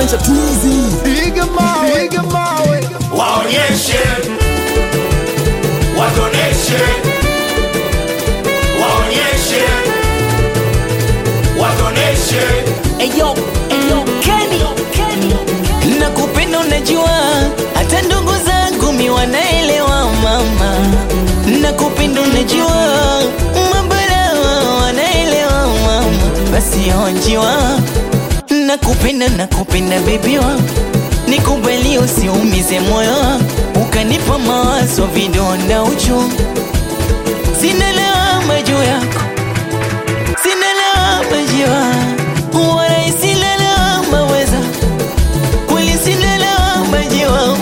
Ujanja tizi. Piga mawe, piga mawe. waonyeshe watoneshe waonyeshe watoneshe Eyo, eyo, Kenny, Kenny. Nakupenda unajua, hata ndugu zangu mi wanaelewa mama. Nakupenda unajua, mabara wanaelewa mama. Basi onjiwa, nakupenda nakupenda bebi wangu, nikubali usiumize moyo wangu, ukanipa mawazo vidonda uchungu, sina lawama juu yako sina lawama jiwa wala sina lawama weza kweli sina lawama jiwa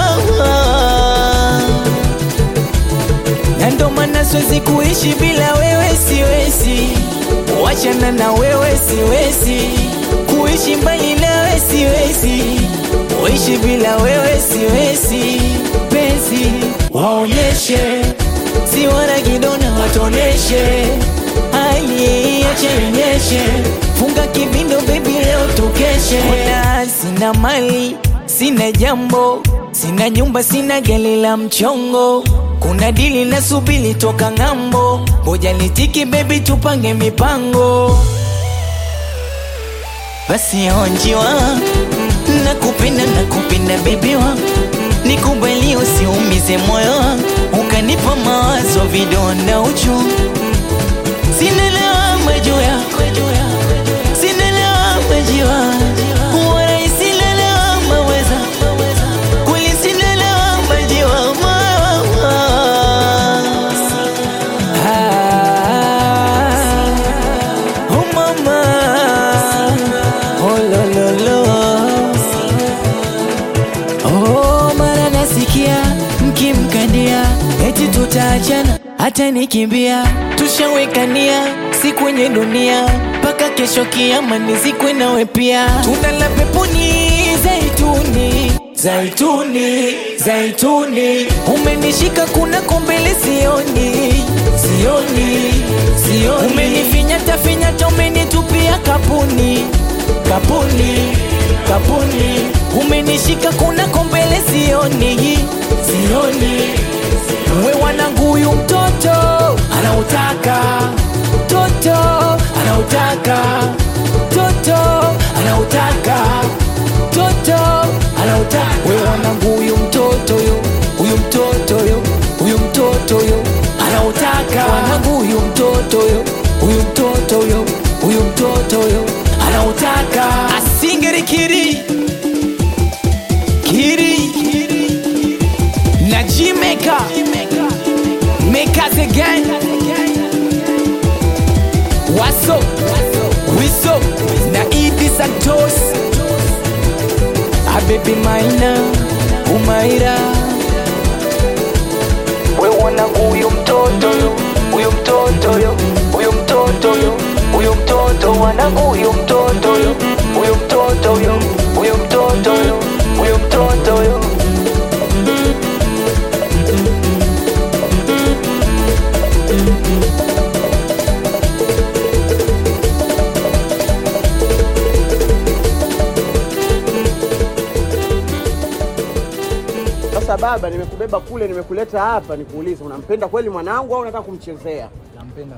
na ndo maana siwezi kuishi bila wewe siwezi wachana na wewe siwezi kuishi mbali nawe siwezi kuishi bila wewe siwezi penzi waonyeshe si wana kidona watoneshe hali ache inyeshe funga kibindo bebi leo tukeshe Ona sina mali sina jambo sina nyumba sina gari la mchongo kuna dili na subili toka ng'ambo moja nitiki bebi tupange mipango basi onjiwa nakupenda nakupenda bebi wangu nikubali usiumize moyo wangu ukanipa mawazo vidonda uchungu sina lawama juu yako sina lawama jiwa wala sina lawama weza kweli sina lawama jiwa Ah, oh mama oh lo lo lo Oh, mara nasikia mkimkandia eti tutaachana, hata nikimbia tushawekania si kwenye dunia mpaka kesho kiama nizikwe nawe pia. Tunda la peponi zaituni zaituni zaituni, umenishika kuna kombele sioni sioni sioni, umenifinyata finyata, umenitupia kapuni kapuni kapuni, umenishika kuna kombele sioni sioni, we wanangu, huyu mtoto anautaka toto anautaka toto anautaka toto anautaka, we wanangu, huyu mtoto yo huyu mtoto yo huyu mtoto yo anautaka wanangu, huyu mtoto yo huyu mtoto yo huyu mtoto yo anautaka asingeri kiri kiri na jimeka mekaze gang waso wiso na idi santos abebi maina umaira wewona huyu mtoto yo huyu mtoto yo huyu mtoto yo huyu mtoto wanangu huyu mtoto yo huyu mtoto yo huyu mtoto yo huyu mtoto yo Sasa baba, nimekubeba kule, nimekuleta hapa, nikuulize, unampenda kweli mwanangu au unataka kumchezea? nampenda